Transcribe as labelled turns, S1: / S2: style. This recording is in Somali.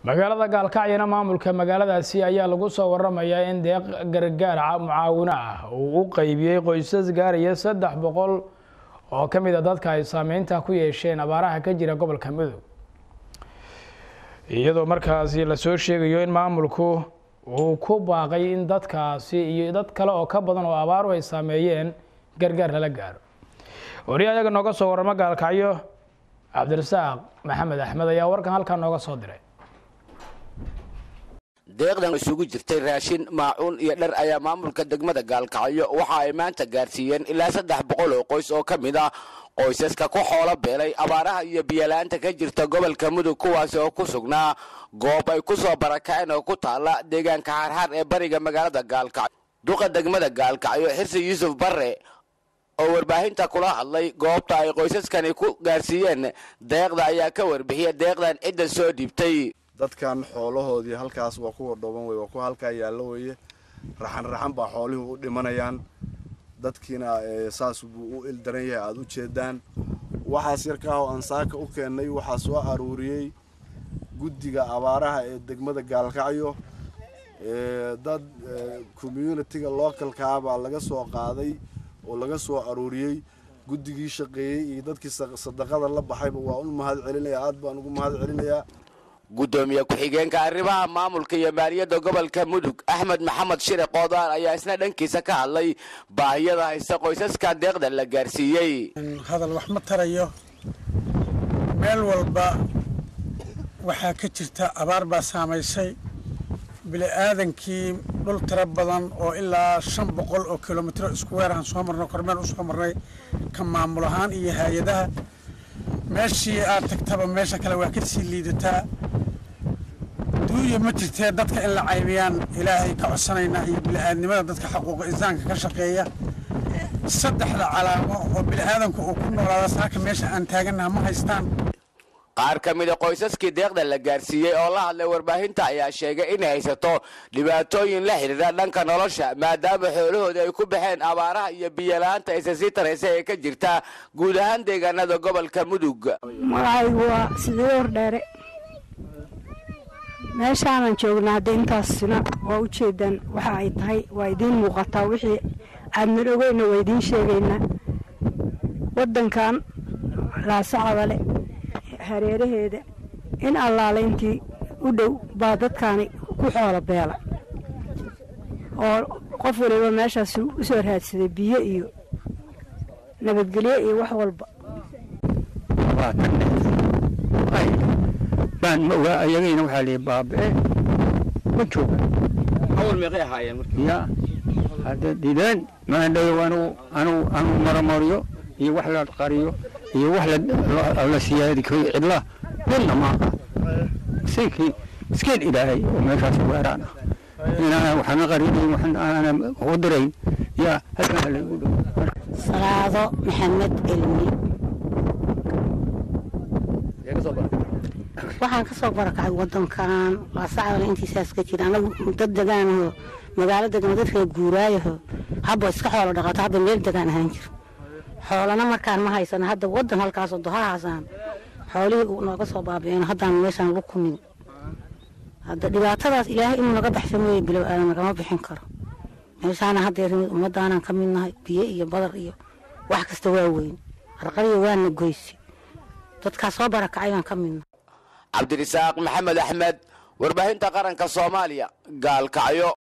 S1: magaalada gaalkacyana maamulka magaaladaasi ayaa lagu soo waramayaa in deeq gargaar mucaawino ah uu u qeybiyey qoysas gaaraya saddex boqol oo ka mid a dadka ay saameynta ku yeesheen abaaraha ka jira gobolka mudug iyadoo markaasi lasoo sheegayo in maamulku uu ku baaqay in dadkaasi iyo dad kale oo ka badan oo abaaru ay saameeyeen gargaar lala gaaro wariya ayaga nooga soo waramo gaalkacyo cabdirasaaq maxamed axmed ayaa warkan halkaa nooga soo diray
S2: deeqdan isugu jirtay raashin maacuun iyo dhar ayaa maamulka degmada gaalkacyo waxa ay maanta gaarsiiyeen ilaa saddex boqol oo qoys oo ka mid ah qoysaska ku xoolo beelay abaaraha iyo biyalaanta ka jirta gobolka mudug kuwaasi oo ku sugnaa goob ay ku soo barakaceen oo ku taala deegaanka xaarxaar ee bariga magaalada gaalkacyo duqa degmada gaalkacyo xirsi yuusuf barre oo warbaahinta kula hadlay goobta ay qoysaskani ku gaarsiiyeen deeqda ayaa ka warbixiyay deeqdan cidda soo dhiibtay
S3: dadkan xoolahoodii halkaas waa kuwa dhooban wey waa kuwa halkaa yaallo weeye raxan raxan baa xoolihii u dhimanayaan dadkiina saas buu u ildaran yahay aada u jeedaan waxaas yarkaah oo aan saaka u keennay waxaa soo aruuriyey guddiga abaaraha ee degmada gaalkacyo dad communitiga localkaa baa laga soo qaaday oo laga soo aruuriyey guddigii shaqeeyey iyo dadkii sadaqada la baxayba waa u mahad celinaya aad baan ugu mahad celinayaa
S2: guddoomiye ku-xigeenka arrimaha maamulka iyo maaliyadda gobolka mudug axmed maxamed shire qoodaar ayaa isna dhankiisa ka hadlay baahiyada haysta qoysaska deeqda la gaarsiiyey
S4: hadal wax ma tarayo meel walba waxaa ka jirta abaar baa saamaysay bili-aadankii dhul tiro badan oo ilaa shan boqol oo kilomitro isku weerahan soo marnay kormeel u soo marnay ka maamul ahaan iyo hay-adaha meeshii aad tagtaba meesha kale waa ka sii liidataa duuya ma jirtee dadka in la caybiyaan ilaahay ka codsanaynaa iyo bili-aadnimada dadka xaquuqa insaanka ka shaqeeya saddexda calaamo oo bili-aadanku uu ku noolaada saaka meesha aan taagannaha ma haystaan
S2: qaar ka mid a qoysaskii deeqda la gaarsiiyey oo la hadlay warbaahinta ayaa sheegay inay haysato dhibaatooyin la xidhiidha dhanka nolosha maadaama xoolahoodii ay ku baxeen abaaraha iyo biyolaanta aysa sii taraysa ee ka jirta guud ahaan deegaanada gobolka mudug
S5: magacaygu waa sidii hordheere meeshaanan joognaa hadda intaasina waa u jeedaan waxa ay tahay waa idiin muuqataa wixii aadnan ogeyna waa idiin sheegaynaa waddankan laasacadale hareeraheeda in allaalayntii u dhow baa dadkaani ku xoolo beela oo qof waliba meeshaas u soo raadsaday biyo iyo nabadgelyo iyo wax walba
S6: baan ma ogaa ayagayna waxaa lihi baaba'e ma jooga
S2: awal meeqay ahaayeen
S6: ya hadda dideen maandhayow anugu anugu anugu maramariyo iyo wax la qariyo iyo wax la siyaadi cidla midna maaha miskiinkii miskiin ilaahay oo meeshaas weeraan ah inaan waxna qarinayn waxna aanan ugu dirayn yaa halkan halaygu dhow
S7: salaado maxamed elmi waxaan ka soo barakacay wadankan laasacdana intiisaas ka jira anagu dad degaanaho magaalo degan dadka guuraayaho habba iska xoolo dhaqato habba meel degaan ahaan jiro xoolana markaan ma haysano hadda wadan halkaasoo dohahaasaan xoolihii uu nooga soo baabi'een haddaan meeshaan lu kumin hadda dhibaatadaas ilaahay inuu naga baxsa mooye bilow aadan nagama bixin karo meeshaana haddeer ummaddaanaan ka midnahay biyo iyo badar iyo wax kasta waa weyn qarqariyo waana goysi dadkaas soo barakacay baan ka midnahay
S2: cabdirisaaq maxamed axmed warbaahinta qaranka soomaaliya gaalkacyo